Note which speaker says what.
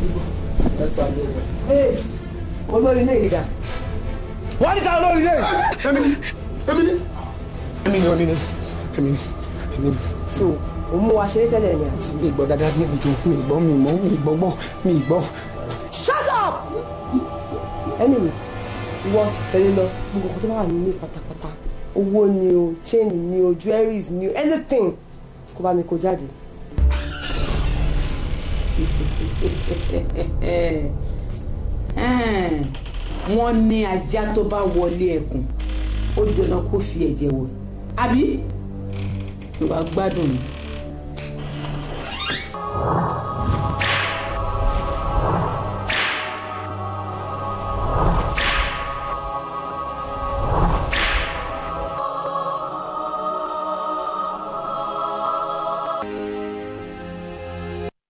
Speaker 1: olórí ilé ìdá.
Speaker 2: wọ́n ní ká olórí ilé.
Speaker 3: èmi ni èmi ni èmi ni èmi ni èmi ni èmi ni.
Speaker 1: so òun mú wa ṣeré tẹ́lẹ̀ ni àti.
Speaker 3: mi gbọ́ dáadáa ní ìjọ mi gbọ́ mi mọ́ mi gbọ́ gbọ́ mi gbọ́.
Speaker 1: shut up. anyway ìwọ tẹ̀lé lọ gbogbo nǹkan tó bá wà nílé pátápátá owó ni o chain ni o jewelries ni o anything kó bá mi kó jáde.
Speaker 4: wọ́n ní ajá tó bá wọlé ẹkùn ó dandan kó fi ẹ̀jẹ̀ wọ̀ àbí ló bá gbádùn mi.